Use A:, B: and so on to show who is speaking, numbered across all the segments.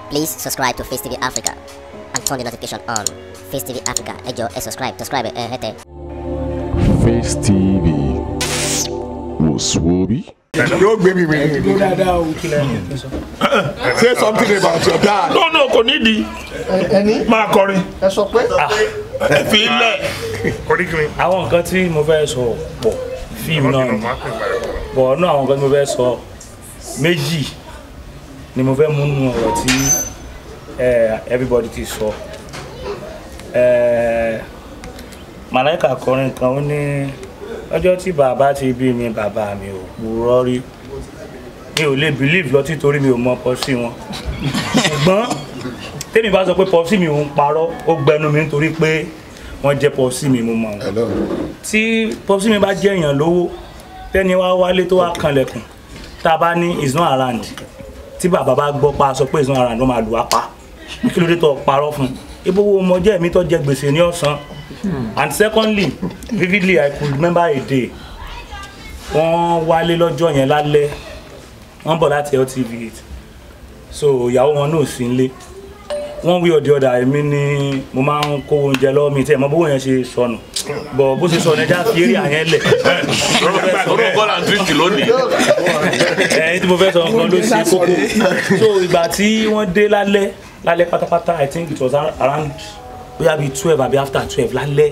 A: Please subscribe to Face TV Africa and turn the notification on. Face TV Africa, ẹ jọ̀ọ́ ẹ subscribe, subscribe ẹ hẹ́tẹ̀.
B: Face TV wò sùwòbí.
C: yóò gbé mi mi. say something about your dad.
D: no no kò nídìí
E: ẹni
D: máa kọrin
E: ẹ sọ pé
D: ẹ fi ilẹ̀
F: àwọn nǹkan tí mo fẹ́ sọ pọ̀ fíìmù náà ni bọ̀ náà àwọn nǹkan tí mo fẹ́ sọ méjì ni mo fẹ́ mú nù ọ̀rọ̀ tí eh, everybody ti sọ Eh, màláìka kọrin kan ó ní ọjọ́ tí bàbá ti bí mi bàbá mi ò purọ́ rí mi ò lè believe lọ títorí mi ò mọ pọ́sí wọn ṣùgbọ́n tèmi bá sọ pé pọ́sí mi ò ń parọ́ ó gbẹnu mi nítorí pé wọ́n jẹ́ pọ́sí mi mo mọ̀ wọn tí pọ́sí mi bá jẹ́ èèyàn lówó tẹ́ni wá wálé tó wá kanlẹ̀kùn tá a bá ní is not around tí bàbá bá gbọ́ pa sọ pé is not around wọ́n máa lù wá pa kí ló dé tó parọ́ fún un ibo wo ọmọ jẹ́ mi tó jẹ gbèsè ní ọ̀sán and secondly vividly i could remember a day wọ́n wálé lọ́jọ́ yẹn lálẹ́ wọ́n bọ̀ láti ltv so ìyàwó wọn náà sí nílé wọ́n wí ọ̀dẹ̀ ọ̀dà èmi ni mo máa ń kó oúnjẹ lọ́wọ́ mi tí ẹ̀ mọ bówó yẹn ṣe sọnù bọ̀ bó ṣe sọnù ẹja fi eré àyẹn lẹ̀
D: orúkọ kọ́ là ń tírìtì lónìí
F: ẹ̀yìn tí mo fẹ́ sọ nǹkan ló ṣe kókó so ìgbà tí wọ́n dé lálẹ́ lálẹ́ pátápátá i think it was around bóyá bíi twelve àbí after twelve lálẹ́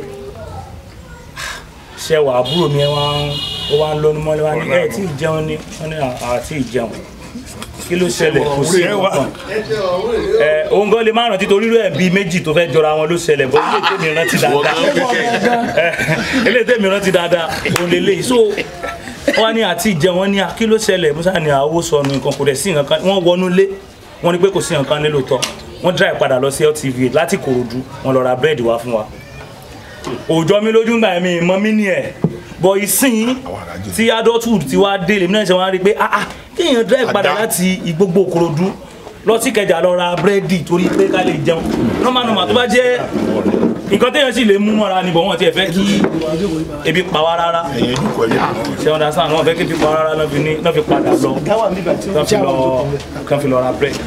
F: ṣẹwà àbúrò mi ẹ wá ń ó wá ń lọ́nu mọ́lẹ́ wá ní ẹ̀ tí ì jẹun ni wọ́n ní àti ìjẹun kí ló ṣẹlẹ̀ kò sí nǹkan ẹ òun gan lè má rántí torí rẹ̀ bíi méjì tó fẹ́ jọra wọn ló ṣẹlẹ̀ bọ́ ilé tèmi rántí dáadáa ẹ ilé tèmi rántí dáadáa òun lè léyìí so wọ́n ní àti ìjẹun wọn ní kí ló ṣẹlẹ̀ musa ní àwọ̀ sọnù nǹkan kò dẹ̀ sí nǹkan kan wọ́n wọnú lé wọ́n ní pé kò sí nǹkan kan nílò tọ́ wọ́n drive padà lọ sí LTV láti Kòròdú wọ́n lọ ra búrẹ́dì wá fún wa òòjọ́ mi lójú gbà mí mọ́ mí ní ẹ̀ bọ̀ ìsìn tí adulthood ti wá dé lèmi náà ṣe wá rí i pé ah ah kéèyàn drive padà láti Ìgbógbó Kòròdú lọ sí Ìkẹjà lọ ra búrẹ́dì torí pé ká lè jẹun normal normal tó bá jẹ́ nǹkan téèyàn sì lè mú mọ́ra ni bọ̀ wọ́n ti ẹ̀ fẹ́ kí ebi pa wá rárá ṣe understand wọ́n fẹ́ kí ebi pa wá rárá náà fi ní- náà fi padà lọ kán fi lọ kán fi lọ ra búrẹ́dì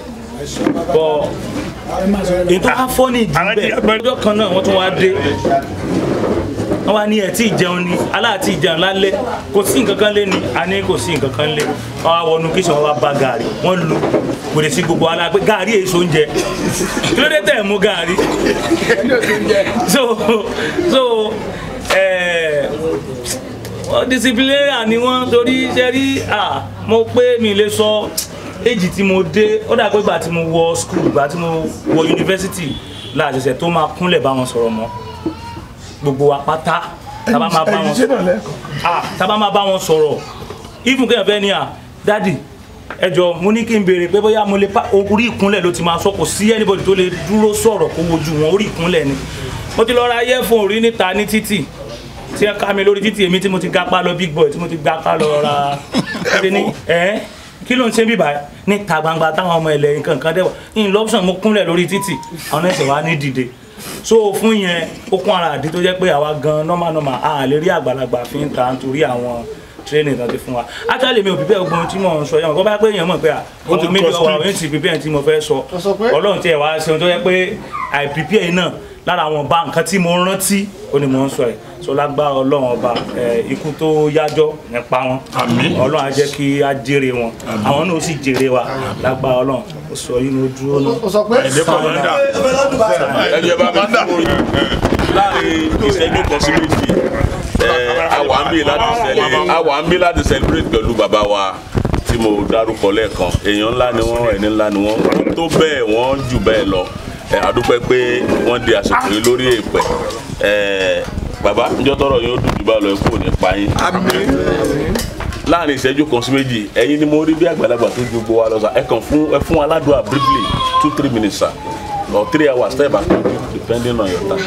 F: bọ̀ èyí tó wá fọ́ ní ìdíbẹ̀ ọjọ́ kan náà wọ́n tún wá dé wọ́n wá ní ẹ̀ tí ìjẹun ni aláàtí ìjẹun lálẹ́ kò sí nǹkan kan lé ni a ní kò sí nǹkan kan lé wọ́n wá wọnú kí sọ̀rọ̀ wá ba gàrí wọ́n lu gbèrè sí gbogbo ala pé gàrí èso oúnjẹ kí ló dé tẹ̀ mú gàrí so so ẹ̀ wọ́n disciplinarian ni wọ́n torí ṣe rí à mo pé mi lè sọ èjì tí mo dé ó dà pé ìgbà tí mo wọ school ìgbà tí mo wọ yunifásitì láàṣẹṣẹ tó máa kúnlẹ̀ bá wọn sọ̀rọ̀ mọ́ gbogbo wa pátá tábà máa bá wọn sọ̀rọ̀ ah tábà máa bá wọn sọ̀rọ̀ even kéèyàn fẹ́ ni à dádì ẹ jọ̀ọ́ mo ní kí n béèrè pé bóyá mo lè pa orí ìkúnlẹ̀ ló ti máa sọ kò sí anybody tó lè dúró sọ̀rọ̀ kó wojú wọn orí ìkúnlẹ̀ ni mo ti lọ ra earphone rí níta ní títì tí ẹ ká mi lórí títì èmi tí mo ti gapá lọ big boy tí mo ti gapá lọ ra ẹni ní ẹ kí ló ń ṣe bí báyìí níta gbangba táwọn ọmọ ẹlẹ́yìn kankan dẹ́wà in lọ́pṣọ̀n mo kúnlẹ̀ lórí títì àwọn ẹ̀sẹ̀ wa ní dìde so fún yẹn ó kún ara àdí tó jẹ́ pé àwa gan normal normal a lè rí àgbàlagbà fi ń ta nítorí àwọn training tó ti fún wa actually mi ò prepare ogun tí mò ń sọ yẹn kó bá pé èèyàn mọ̀ pé à ó ti méjì ọwọ́ àwọn ti prepare tí mo fẹ́ sọ
E: sọ pé?
F: ọlọ́run tí ẹ̀ wá ṣe ohun tó yẹ pé i prepare náà lára àwọn ọba nǹkan tí mo rántí ó ní mò ń sọ ẹ̀ so lágbára ọlọ́run ọba ẹ̀ ikú tó yájọ́ nípa wọn
D: Àmín.
F: ọlọ́run á jẹ́ kí á jèrè wọn àwọn náà ó sì jèrè wa lágbára ọlọ́run ó sọ yín ló dúró náà.
E: ó sọ pé
D: ẹni ẹ bá bá dà láàrin ìṣẹ́jú kan sí méjì ẹ, a wà ń bí láti celebrate a wà ń bí láti celebrate pẹ̀lú bàbá wa tí mo dárúkọ lẹ́ẹ̀kan èèyàn ńlá ni wọ́n ẹni ńlá ni wọ́n wọ́n tó bẹ́ẹ̀ wọ́n jù bẹ́ẹ̀ lọ ẹ, a dúpẹ́ pé wọ́n di àsìkò yìí lórí èèpẹ̀ ẹ, bàbá njọ́ tọrọ yóò dùn jù bá lọ ikú ò ní pa yín láàrin ìṣẹ́jú kan sí méjì ẹ̀yin ni mo rí bí àgbàlagbà tó ju gbogbo wa lọ sà ẹ kàn fún ẹ fún aládùn briefly two three minutes sir or three hours tẹ́ ẹ bá kàn depending on your time.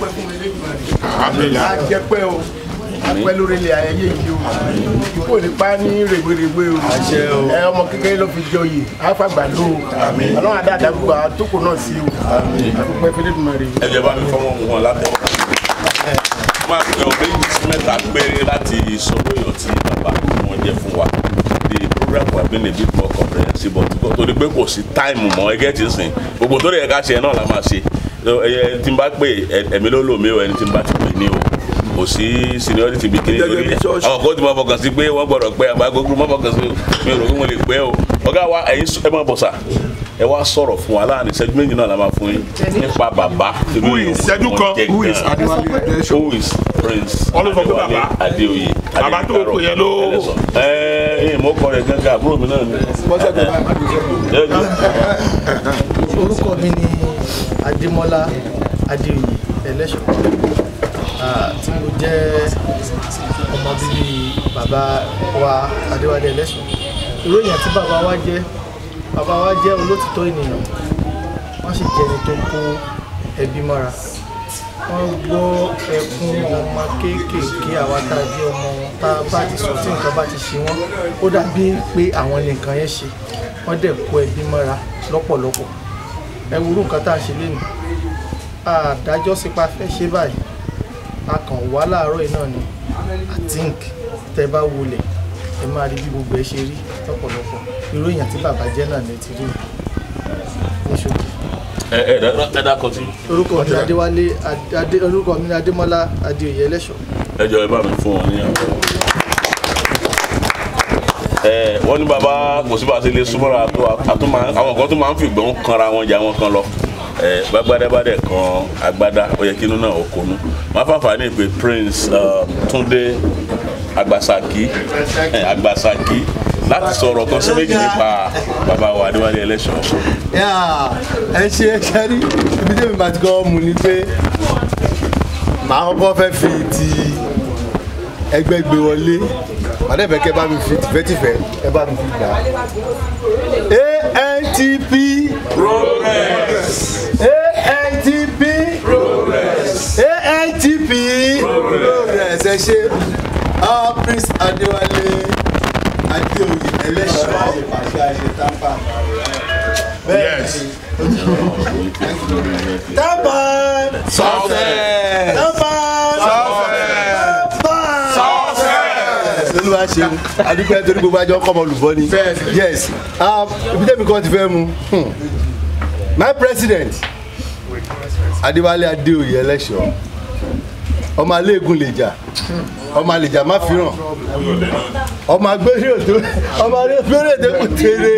C: a jẹ pé o a pẹ́ lórí ilẹ̀ ayẹyẹ yìí o kò ní pa ní rèwerèwe o ẹ ọmọ kékeré ló fi joyè àfàgbà ló o ọlọ́run àdáàdá gbogbo àtòkò náà sí o àdúpẹ́ fẹ́lẹ́dùmarè.
D: ẹ jẹ́ bá mi fọwọ́ mu wọn látẹ̀. máa pè ọ méjì sí mẹ́ta péré láti sọ lóyún tí bàbá wọn jẹ́ fún wa the would have been a bit more comprehensive but because torí pé kò sí time mọ́ ẹgẹ́ ti sìn gbogbo tó lè yẹ ká ṣe náà la máa ṣe ẹ tí n bá pè ẹ̀mí ló lò mí o ẹni tí n bá ti pè ní o kò sí seniority bí kiri lórí ẹ àwọn kan tí mo fọkàn sí pé wọ́n gbọ́dọ̀ pé àgbà gbogbo mo fọkàn sí mi ò rò pé mo lè pẹ́ o ọ̀gá wa ẹ̀yin ẹ máa bọ̀ sà ẹ wá sọ̀rọ̀ fún wa láàrin ìṣẹ́jú méjì náà la máa fún yín nípa bàbá
E: Who is ìṣẹ́jú kan? Who is Adéwálé Adéṣọ?
D: who is prince
E: Wọ́n ló sọ pé bàbá.
D: adéoyè
E: Bàbá tó kò yẹn ló-
D: ẹ ẹ mo kọ rẹ gángan àbúrò mi náà ni. Ẹ jọ̀ọ́.
G: orúkọ mi ni adémọlá adéoyè ẹlẹ́ṣọ̀ Ah, tí mo jẹ́ ọmọ bíbí bàbá wa adéwálé ẹlẹ́ṣọ̀ ìròyìn tí bàbá wa jẹ́ bàbá wa jẹ́ olótìtọ́ ènìyàn wọ́n sì jẹ́ ẹni tó kó ẹbí mọ́ra wọ́n gbọ́ ẹkún ọmọ kéékèèké àwa tá a jẹ́ ọmọ wọn tá a bá ti sọ tí nǹkan bá ti ṣe wọ́n ó dàbí pé àwọn ni nǹkan yẹn ṣe wọ́n dẹ̀ kó ẹbí mọ́ra lọ́pọ̀lọpọ̀ ẹ wo irú nǹkan tá a ṣe lénìí àdájọ́ sípa fẹ́ ṣe báyìí a kàn wá láàárọ̀ yìí náà ni i think tẹ bá wọlé ẹ máa rí bí gbogbo ẹ ṣe rí lọ́pọ̀lọpọ̀ irú èèyàn tí bàbá jẹ́ náà ni ti rí ní ṣòkè
D: ẹ ẹ ẹ ẹ dákọ sí.
G: orúkọ mi ni adéwálé adé orúkọ mi ni adémọlá adéoyè ẹlẹ́ṣọ̀
D: ẹ jọ̀ọ́ ẹ bá mi fún wọn ní àpò. ẹ wọ́n ní bàbá kò sí bá a ṣe lè súnmọ́ra tó àtúmọ̀ àwọn kan tó máa ń fi ìgbọ́n kanra wọn jà wọn kan lọ ẹ gbàgbádẹ́bàdẹ́ kan agbádá ó yẹ kí inú náà ó konú máa fàǹfà ní ìpè prince uh, túndé agbasaki ẹ agbasaki láti sọ̀rọ̀ kan sí méjì nípa bàbá wa adéwálé ẹlẹ́ṣọ̀.
H: yà ẹ ṣe é ṣẹ́rí ibi tí èmi bá ti kọ́ mu ni pé màá kọ́kọ́ fẹ́ fi ti ẹgbẹ́ gbé wọlé àdẹ́fẹ́ kẹ́ bá mi fi tìfẹ́tìfẹ́ ẹ bá mi fi gbà á. antp progress antp progress antp progress ẹ ṣe ah prince adéwálé adéoyè ẹlẹ́ṣọ́
E: Yes.
H: Taban!
E: Success!
H: Taban! Taban! Olúwa ṣeun, adúpẹ́ torí gbogbo àjọ kọ́mọ olùbọ́ ni. Yes, um, ibi tẹ́mi kan ti fẹ́ mu. Hmm. My president, Adéwálé Adéoyè ẹlẹ́ṣọ̀, ọmọ aléègùn lè jà, ọmọ àlèjà má fìràn, ọmọ agbéré òtó, ọmọ agbéré òtó kò tèrè.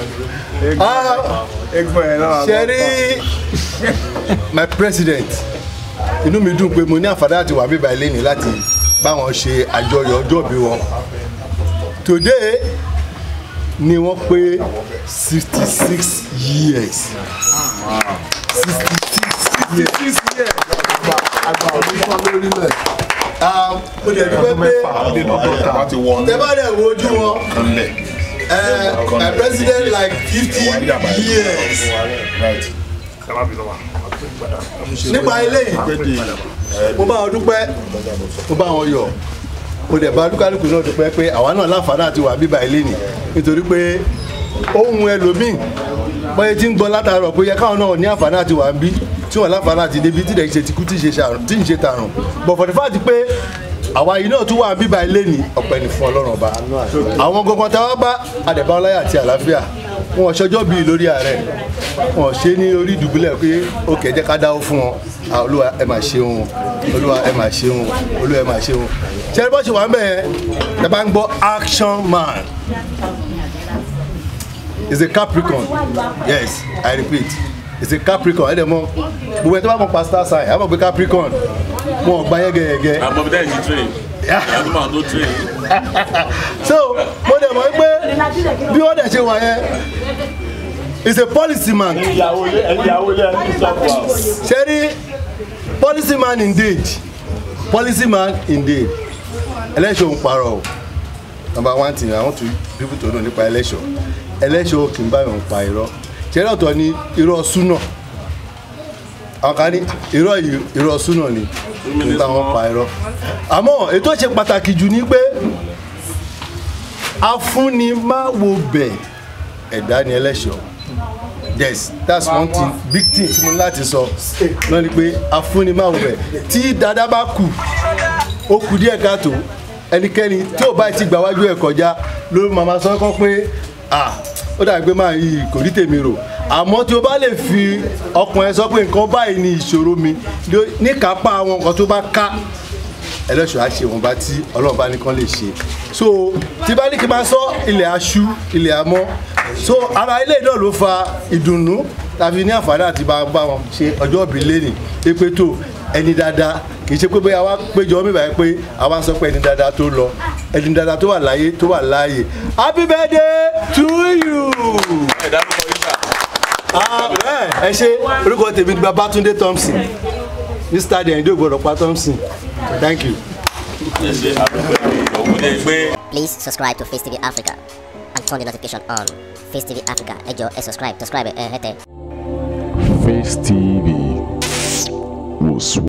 H: Ṣẹ́rí my president inú mi dùn pé mo ní àǹfààní àti wà bíbá ilé ní láti báwọn ṣe àjọyọ̀ ọjọ́ bí wọn today ni wọ́n pé sixty six years sixty six years àgbà òní fún lórílẹ̀ mo dẹ̀ dúpẹ́ pé tẹ́ bá dẹ̀ wo ojú wọn uh, my president like fifty years nípa eléyìí mo bá wọn dúpẹ́ mo bá wọn yọ̀ mo dẹ̀ bá lúkálùkù náà dúpẹ́ pé àwa náà láǹfààní àti wà bíbá ilé nì nítorí pé ohun ẹlòmíì bọ́yẹ tí ń gbọ́ látàárọ̀ pé yẹ káwọn náà ní àǹfààní àti wà ń bí tí wọ́n láǹfààní àti débi tí dẹ̀ ń ṣe tìkú tí ń ṣe tààrùn but for the fact pé àwa yìí náà tún wà bíbá ilé ní ọ̀pẹ ní fún ọlọ́run ọba àwọn gangan tá a wá bá àdẹ̀báwọláyà àti àlàáfíà wọn ṣọjọ́ bíi lórí ààrẹ wọn ṣe ní orí ìdùbúlẹ̀ pé ó kẹ̀ jẹ́ ká dáwó fún wọn Ah, olúwa ẹ máa ṣeun olúwa ẹ máa ṣeun olúwa ẹ máa ṣeun ṣe é bọ́ ṣe wà ń bẹ̀ ẹ bá ń gbọ́ action man is a capricorn yes i repeat is a capricorn ẹ dẹ̀ mọ̀ gbogbo ẹ tó bá mọ̀ pastor sign ẹ mọ̀ pé capricorn wọn ò gba yẹ́gẹ́yẹ́gẹ́
D: àmọ́ bí dáhùn sí train àdúgbò àwọn tó train.
H: so mo dẹ̀ mọ̀ pé bí wọ́n dẹ̀ ṣe wà yẹn is a policy man
E: Ìyàwó ilé ìyàwó ilé ẹni sọ́kù wa.
H: ṣe rí policy man indeed policy man indeed election ń parọ́ o number one thing i want to people to know nípa election election kì í bá yàn pa irọ́ ṣe rí ọ̀tọ̀ ni irọ́ súnà àwọn kan ní irọ́ yìí irọ́ súnà ni kì í bá wọn pa irọ́ àmọ́ ètò ṣe pàtàkì jù ni pé afúnimáwo bẹ̀ ẹ̀dá ni election yes that's one thing big thing tí mo ní láti sọ náà ni pé afúnimáwo bẹ̀ tí dada bá kù ó kù díẹ̀ káàtó ẹnikẹ́ni tí ò bá ti gbà wájú ẹ̀ kọjá ló máa ma sọ kọ́ pé ah ó dàbí pé máa yí kò rí tèmi rò àmọ́ tí o bá lè fi ọkàn ẹ sọ pé nǹkan báyìí ni ìṣòro mi ló- níkápá àwọn nǹkan tó bá ká ẹlẹ́ṣọ̀ á ṣe ìwọ̀nba tí ọlọ́run bá nìkan lè ṣe so tí bá ní kí n máa sọ ilẹ̀ aṣú ilẹ̀ amọ́ so ara ilé náà ló fa ìdùnnú tàbí ní àǹfààní àti bá bá wọn ṣe ọjọ́ ìbí lẹ́nì pé tó ẹni dáadáa kì í ṣe pé bóyá wá péjọ mi báyìí pé àwa sọ pé ẹni dáadáa tó lọ ẹni dáadáa tó wà láyé tó wà láàyè happy birthday to you.
D: ẹ dárúkọ yín sà.
H: Ah, ẹ ẹ ṣe orúkọ tèmi ni babatunde thompson mr dẹ̀yìndé ògbọ́dọ̀ pa thompson thank you.
D: ẹ ṣe àdúgbò ògùn jẹ́ pé.
A: Please subscribe to Face TV Africa and turn the notification on. Face TV Africa, ẹ jọ̀ọ́ ẹ subscribe, subscribe ẹ hẹ́tẹ̀.
B: Face TV was